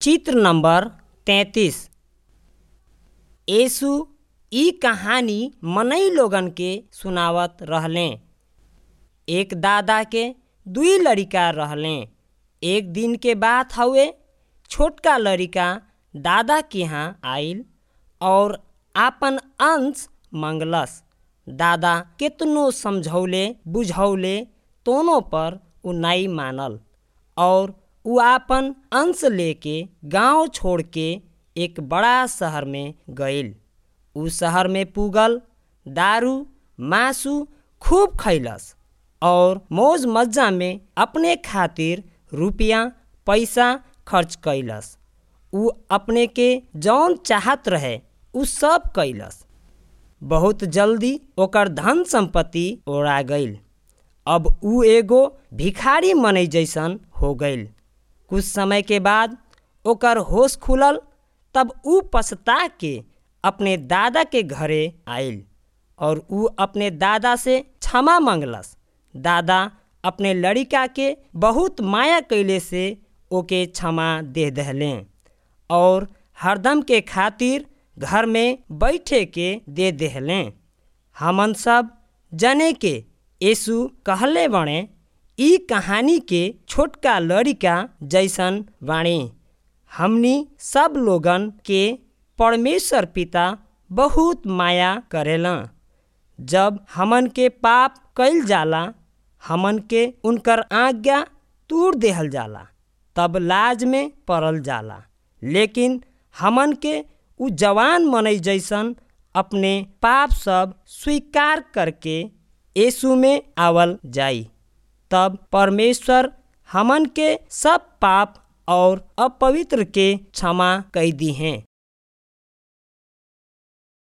चित्र नंबर तैंतीस यीशु ई कहानी मनई लोगन के सुनावत रहले एक दादा के दुई लड़िका रहले एक दिन के बात हउवे छोटका लड़िका दादा के यहाँ आइल और आपन अंश मंगलस दादा केतनो समझौले बुझौले तोनो पर उ नाई मानल और उ आपन अंश लेके गांव छोड़ के एक बड़ा शहर में गइल उ शहर में पुगल दारू मासु खूब खैलस और मौज मज्जा में अपने खातिर रुपया पैसा खर्च कैलस उ अपने के जौन चाहत रहे उ सब कैलस बहुत जल्दी ओकर धन संपत्ति ओरा गइल अब उ एगो भिखारी मनई जैसन हो गइल कुछ समय के बाद ओकर होश खुलल तब उ पछता के अपने दादा के घरे आइल और उ अपने दादा से क्षमा मंगलस दादा अपने लड़िका के बहुत माया कैले से ओके क्षमा दे दहले और हरदम के खातिर घर में बैठे के दे देहले हमन सब जने के यीशु कहले बणे ई कहानी के छोटका लड़िका जैसन बाणी हमनी सब लोगन के परमेश्वर पिता बहुत माया करेला जब हमन के पाप कैल जाला हमन के उनकर आज्ञा तूर देहल जाला तब लाज में पड़ल जाला लेकिन हमन के उ जवान मनई जैसन अपने पाप सब स्वीकार करके यीशु में आवल जाई तब परमेश्वर हमन के सब पाप और अपवित्र के क्षमा कई दी हैं